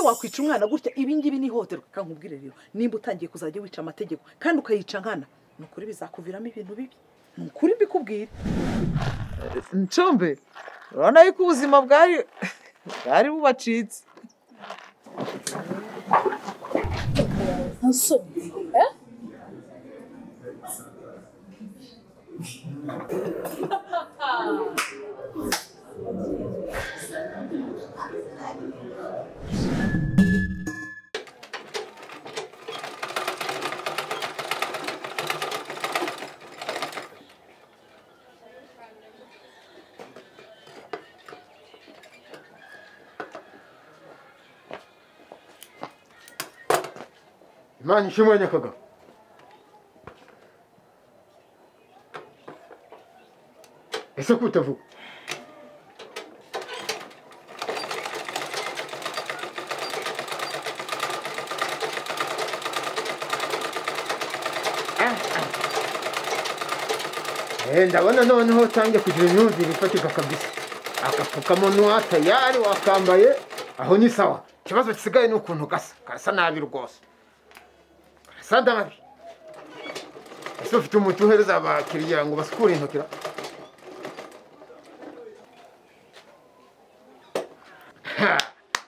wakwica umwana gutya ibi ngibi ni ihohoterwa kankubwire rero nimba utangiye kuzajya wica amategeko kandi ukayica nkana ni ukuri bizakuviramo ibintu bibi ni ukuri mbikubwira ncumbi urabona yuko ubuzima bwari bwari bubacitse imana ishimwe nyakagabo ese ko utavuga Eh, ndabona noneho utangiye kugira imyumvire ifatika kabisa agapfukamunwa tayari wakambaye aho ni sawa ikibazo gisigaye ni ukuntu gasa karasa nabi rwose karasa nabi ese ufite umuti uhereza abakiriya ngo basukure intoki ra Ha!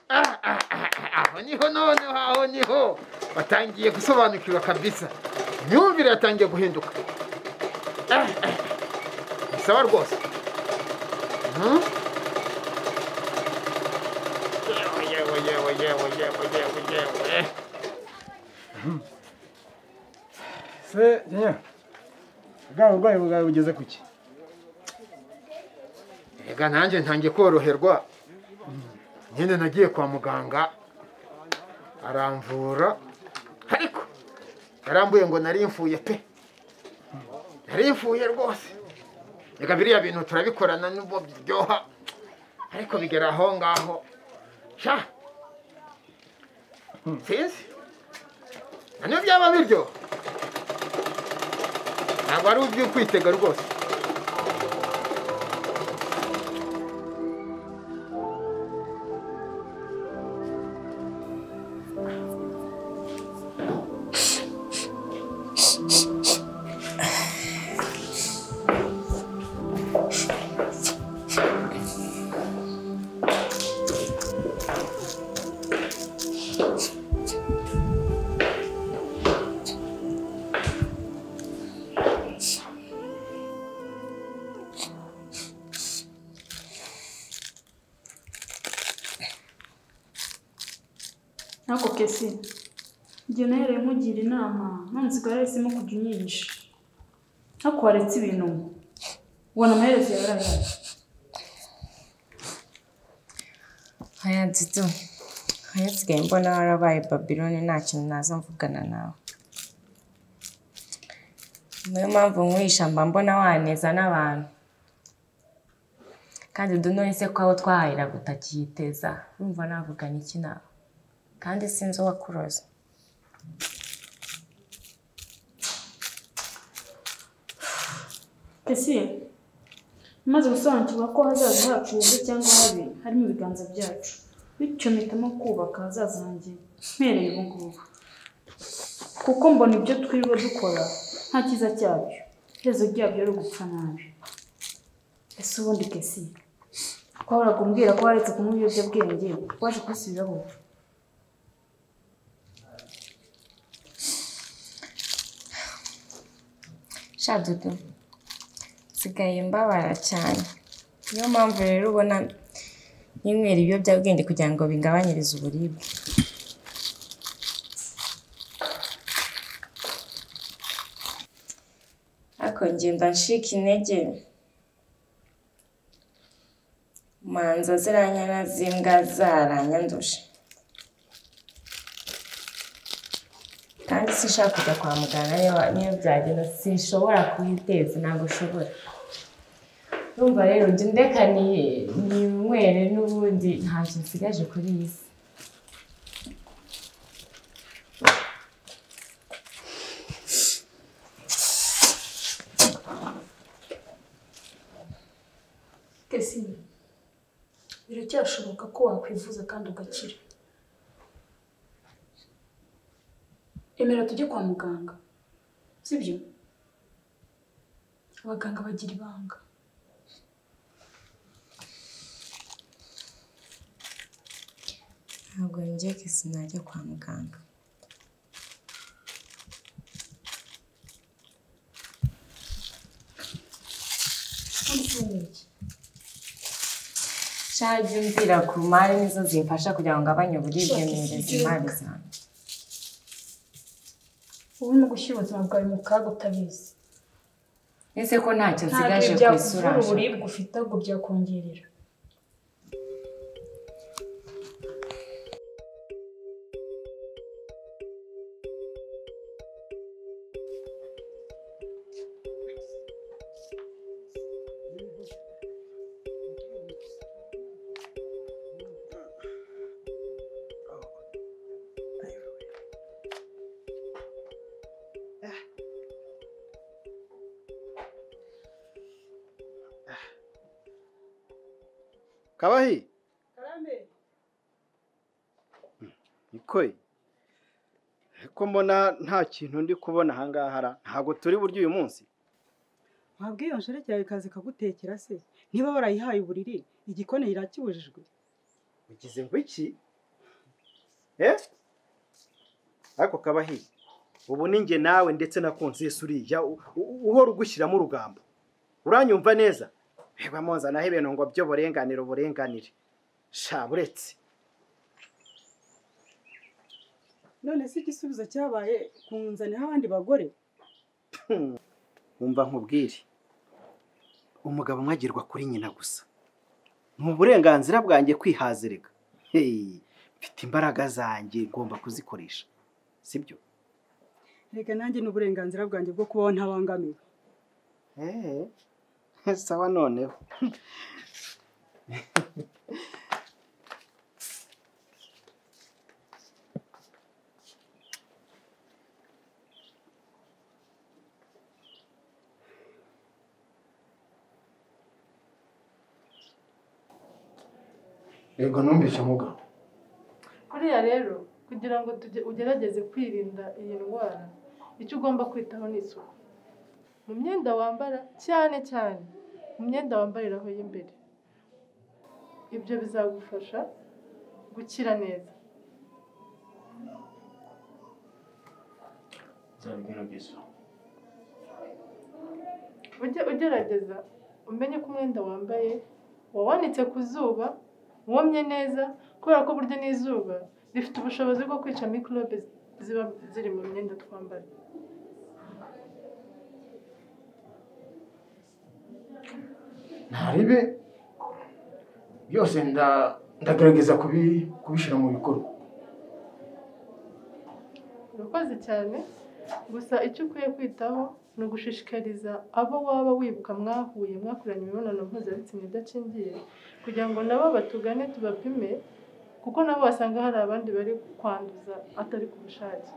Ah, ah, ah, ah, aho niho noneho aho niho batangiye gusobanukirwa kabisa imyumvire yatangiye guhinduka Ah, ah. bisaba rwose Mhm. yewe yewe yewe yewe yewe yewe yewe se nyine bwa burwayi bwawe bugeze ku ki Ega nanjye ntangiye koroherwa nyine nagiye kwa muganga aramvura ariko yarambuye ngo nari mfuye pe nari mfuye rwose reka biriya bintu turabikorana nubwo biryoha ariko bigera aho ngaho sha sinzi na nibyo byaba biryoha ntabwo ari iby'ukwitega rwose Nako kesi njye nahereye mugira inama none usigaye wahisemo kujya unyinshi ariko waretse ibintu ubona amaherezo yawe arahari haya dudu haya nsigaye mbona warabaye babiloni nta kintu naza mvugana nawe niyo mpamvu nkwisha mba mbona waneza n'abantu kandi dudu nonese ko aho twahahiraga utakiyiteza wumva navugana iki nawe kandi sinzi uwakuroza kesi maze gusobanukirwa ko ahazaza hacu heza cyangwa habi harimo ibiganza byacu bityo mpitamo kubaka ahazaza hanjye mpereye ubu ngubu kuko mbona ibyo twiriwe dukora nta cyiza cyabyo iherezo ryabyo ari ugupfa nabi ese ubundi kesi twahoraga umbwira ko waretse kunywa ibiyobyabwenge waje kubisubiraho ubu sha dudu nsigaye mbabara cyane niyo mpamvu rero ubona nyinywera ibiyobyabwenge kugira ngo bingabanyirize uburibwe ariko ngenda nshika intege manza ziranyana z'imbwa zaranyanduje kandi sinshaka kujya kwa muganga niyo- niyo byagenda sinshobora kuhiteza ntabwo ushobora urumva rero njye ndeka ni- ninywere n'ubundi ntacyo nsigaje kuri iyi si Kesi biracyashoboka ko wakwivuza kandi ugakira emera tujye kwa muganga sibyo abaganga bagira ibanga ntabwo njye kisi najya kwa muganga shaje mvira ku mari nizo zimfasha kugira ngo ngabanye uburibwe ntereze imari zanjye ubu ni gushyira ubuzima bwawe mu kaga utabizi ese ko ntacyo ntabwo nsigaje ku byakuvura isura uburibwe ufite ahubwo byakongerera kabahi nikoye ko mbona nta kintu ndi kubona ahangaha ra ntabwo turi buryo uyu munsi wabwiye iyo nshoreke yawe ikaza ikagutekera se niba warayihaye uburiri igikoni irakibujijwe ugize ngo iki eh ariko kabahi ubu ni njye nawe ndetse na konsesi uriya u- u- uhora ugushyiramo urugambo uranyumva neza reba muzanaho ibintu ngo byo burenganire uburenganire sha buretse none se igisubizo cyabaye kunzanira abandi bagore wumva nkubwire umugabo mwagirwa kuri nyina gusa ni uburenganzira bwanjye kwihazirika Hey, mfite imbaraga zanjye ngomba kuzikoresha sibyo reka nanjye n'uburenganzira bwanjye bwo kubaho ntabangamiwe Eh, sawa noneho yego numvise mugabo Kuriya rero kugira ngo tuge- ugerageze kwirinda iyi ndwara icyo ugomba kwitaho ni isuku mu myenda wambara cyane cyane mu myenda wambariraho y'imbere ibyo bizagufasha gukira neza nzabigerageza ujye ugerageza umenye ko umwenda wambaye wawanitse ku zuba womye neza kubera ko burya n'izuba rifite ubushobozi bwo kwica mikorobe ziba ziri mu myenda twambara ntaribe byose nda- ndagerageza kubi- kubishyira mu bikorwa urakoze cyane gusa icyo ukwiye kwitaho ni ugushishikariza abo waba wibuka mwahuye mwakoranye imibonano mpuzabitsina idakingiye kugira ngo nabo batugane tubapime kuko nabo basanga hari abandi bari kwanduza atari ku bushake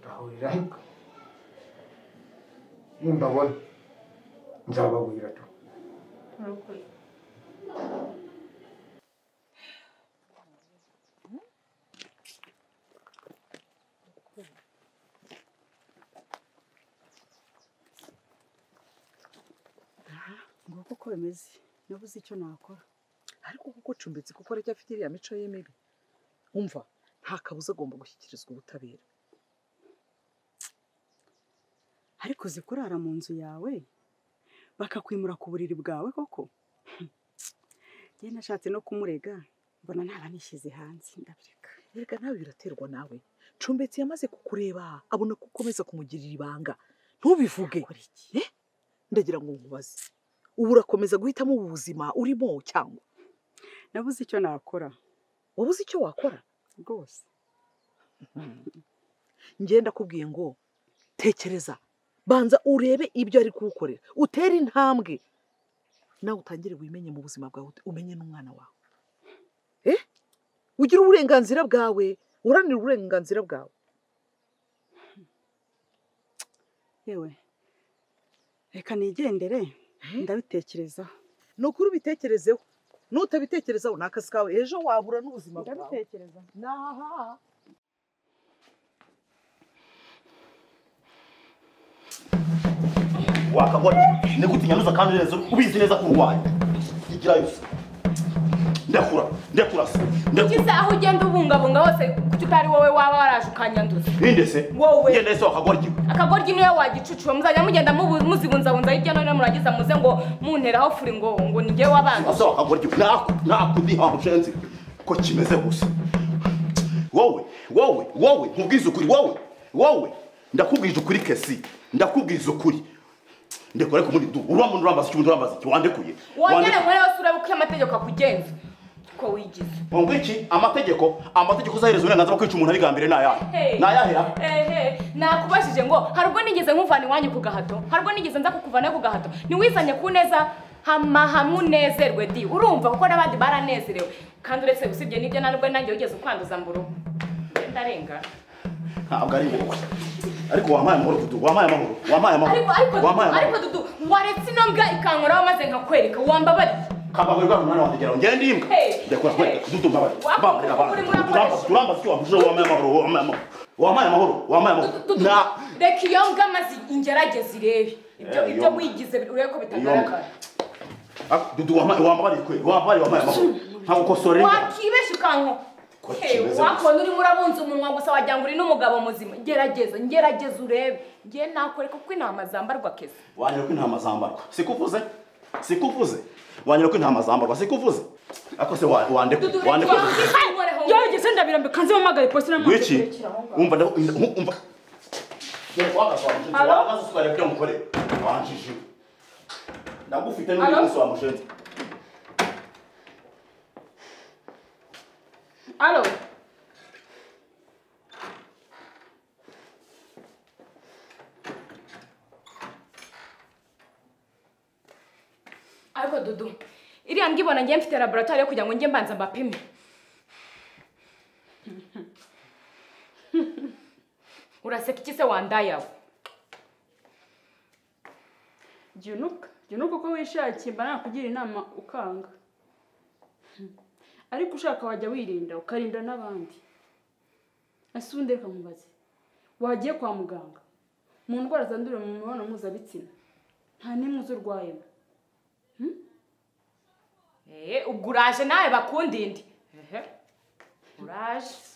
ndahurira heka nimbabona nzababwira tu murakoze nguko uko bimeze nabuze icyo nakora ariko kuko ucumbitse kuko aracyafite iriya mico ye mibi umva nta kabuza agomba gushyikirizwa ubutabera ariko uzi kurara mu nzu yawe bakakwimura ku buriri bwawe koko njye nashatse no kumurega mbona ntaba nishyize hanze ndabireka erega nawe biraterwa nawe cumbitse yamaze kukureba abona ko ukomeza kumugirira ibanga ntubivuge Eh? ndagira ngo nkubaze ubu urakomeza guhitamo ubu buzima urimo cyangwa nabuze icyo nakora wabuze icyo wakora rwose njye ndakubwiye ngo tekereza banza urebe ibyo ari kugukorera utere intambwe nawe utangire wimenye mu buzima bwawe umenye n'umwana wawe Eh? ugire uburenganzira bwawe uranira uburenganzira bwawe yewe reka nigendere ndabitekerezaho ni ukuri ubitekerezeho nutabitekerezaho ni akazi kawe ejo wahura n'ubuzima bwawe ndabitekereza naha wakagwa nigute unyanduza kandi neza ubizi neza ko urwaye igirayo se ndakura ndakura se ndakura ugize aho ugenda ubungabunga hose kuki utari wowe waba waraje ukanyanduza ninde se Wowe. yenda se wakagwa iki akagoryi niwe wagicucuwe muzajya mugenda mubu- muzibunzabunza hirya no hino murangiza muze ngo munteraho furi ngo ngo ni njyewe wabanza asa wakagwa iki naku nakudiha mshenzi ko kimeze gusa wowe wowe wowe nkubwize ukuri wowe wowe ndakubwije ukuri kesi ndakubwize ukuri ndekore ku mundi ndu uramuntu urambaza iki umuntu urambaza iki wandekuye wongere Wandekuye. muri yose urebe uko amategeko akugenza uko wigize Ngo iki amategeko amategeko uzahereza uburenganzira bwo kwica umuntu abiga mbere ni ayahe Hey. ni ayahera ehe nakubajije ngo hari ubwo nigeze nkuvana iwanyu ku gahato hari ubwo nigeze nza kukuvana ku gahato ntiwizanye ku neza hama hamwe unezerwe di urumva kuko n'abandi baranezerewe kandi uretse usibye n'ibyo nanubwo nanjye wigeze ukwanduza mburugu ndarengana ntabwo ari wowe ariko wampaye amahoro kudu wampaye amahoro wampaye amahoro ariko ariko wampaye dudu ariko amahoro dudu waretse ino mbwa ikankoraho maze nkakwereka wambabariye kabagwe rwa mwana wanjye gera ngende imbwa Hey, ndakora hey. kwe dudu mbabaye Wako- bamurira kuko bana uri muri turamba akoresha. turamba cyo wamuje wampaye amahoro wampaye amahoro wampaye amahoro wampaye amahoro Dudu, na reka iyo mbwa maze ingerageze irebe ibyo Eh, iyo ibyo mbwa. wigize urebe ko iyo mbwa. bitagaragara Ah, dudu wampaye wambabariye kwe wambabariye wampaye amahoro ntabwo kosore wakibesha ukanko Ko Hey, kimeze wakabona urimo urabunza umunwa gusa wagira ngo uri n'umugabo muzima gerageza ngerageza urebe ngiye nakoreka kuko intama zambarwa keza wanyereka ko intama zambarwa sikuvuze sikuvuze wanyereka ko intama zambarwa sikuvuze ako se wa- wandeke dudu wandeke yogeze ndabirambika nze mpamagare polisi Gwiki umva ndaho umva Dore wakaza wa mushenzi Alo? wakaza usukareka ibyo mukore wanjije ndagufite n'undi Alo? munsi wa mushenzi alo ariko dudu iriya mbwibona ngiye mfite laboratwari yo kugira ngo njye mbanza mbapime uraseka iki se wandayawe jya unuka jya unuka uko wishakiye mba nakugira inama ukanga ariko ushaka wajya wirinda ukarinda n'abandi ese ubundi reka nkubaze wagiye kwa muganga mu ndwara zandurira mu mibonano mpuzabitsina nta n'imwe uzi urwayemo ubwo uraje nawe bakundinde ehe uraje